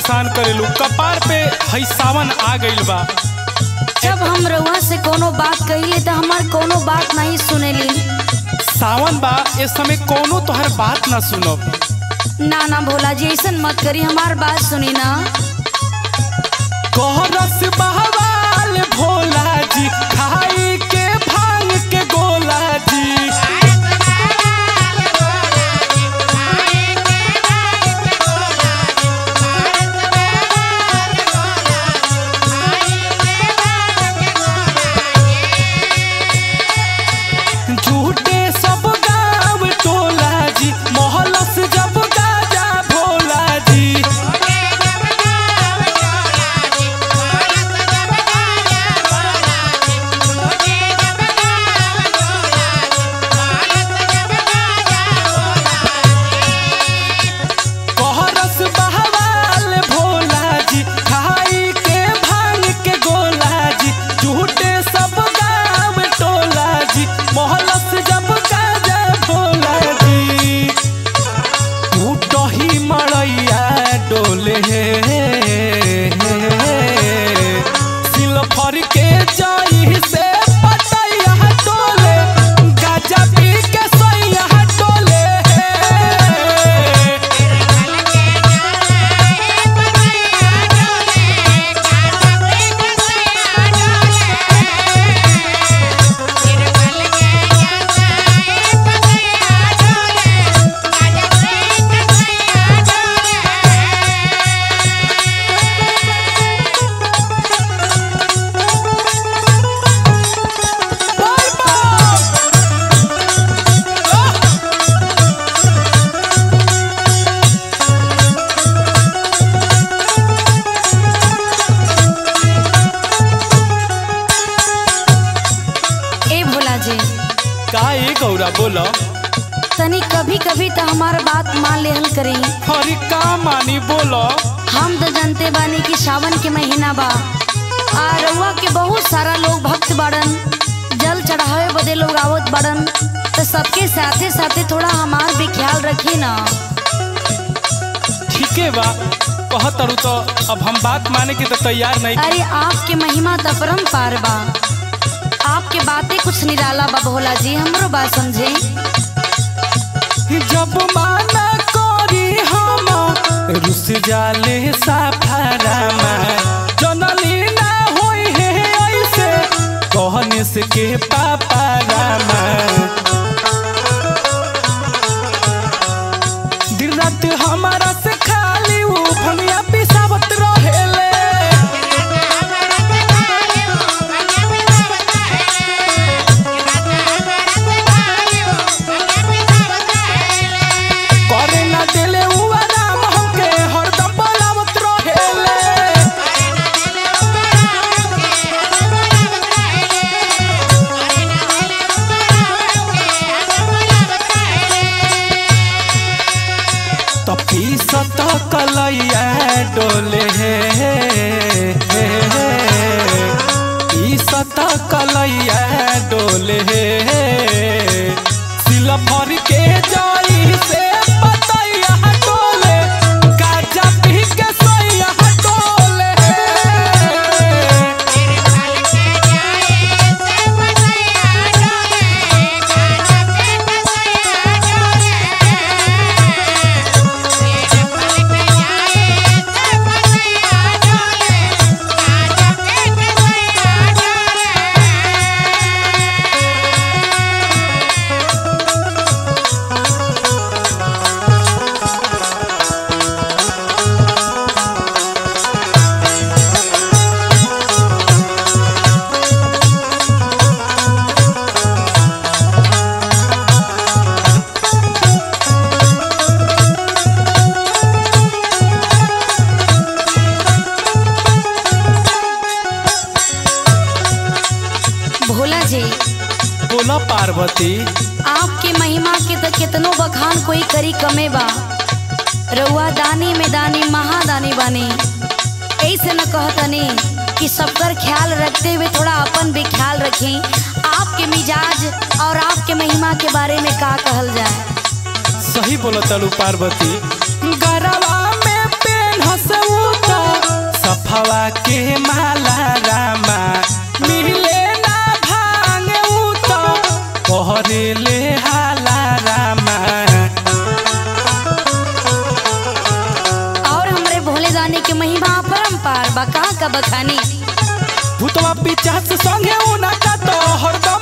परेशान करेलू कपार पे हई सावन आ गइल बा जब हम रउआ से कोनो बात कहिले तो हमार कोनो बात नहीं सुनेली सावन बा इस समय कोनो तोहर बात ना सुनब ना ना भोला जी ऐसन मत करी हमार बात सुनी ना कोहरस बहवाल भोला जी खाई के भांग के गोला जी झूठे सब गाँव टोला जी मोहलस जब गाजा भोला जी कोहरस बहवाल भोला जी खाई के भांग के गोला जी झूठे सब गाँव टोला जी मोहलस जब गाजा भोला जी टूटही मड़ैया डोले सिलफर के जाई से पटैया डोले गाजा पी के सैया डोले ए भोला जी का ए गौरा बोलो तनी कभी कभी तो हमार बात मान लेहल करी हरी का मानी बोलो हम तो जानते बानी कि सावन के महीना बा आ रउआ के बहुत सारा लोग भक्त बाड़न जल चढ़ावे बदे लोग आवत बाड़न तो सबके साथे साथे थोड़ा हमार भी ख्याल रखी ना ठीके बा कहत तारू तो अब हम बात माने के तो तैयार नहीं अरे आपके महिमा तो परम्पार बा आपके बातें कुछ निराला बा भोला जी हमरो बात समझे जब माना करी हम रुस जाले साफारामा जनली ना होई है ऐसे कहने से के पापा रामा दिन रात हमारा से खाली ऊ भंगिया पिसावत रहेले करे ना देले ऊ आराम हमके हरदम बोलावत रहेले तपी सत कलैया डोले ई सत कलैया डोले सिलफर के जाई से पतैया डोले गाजा पी के सैया डोले भोला जी बोला पार्वती आपके महिमा के तो कितनो बखान कोई करी कमे बा रउआ दानी में दानी महादानी बानी ऐसे न कहतनी कि सबकर ख्याल रखते हुए थोड़ा अपन भी ख्याल रखें आपके मिजाज और आपके महिमा के बारे में का कहल जाए सही बोला तलू पार्वती गरवा में पेन हसऊ महिमा परम्पार बा कहाँ का बखानी भूतवा पिचास संगे उना का तो हरदम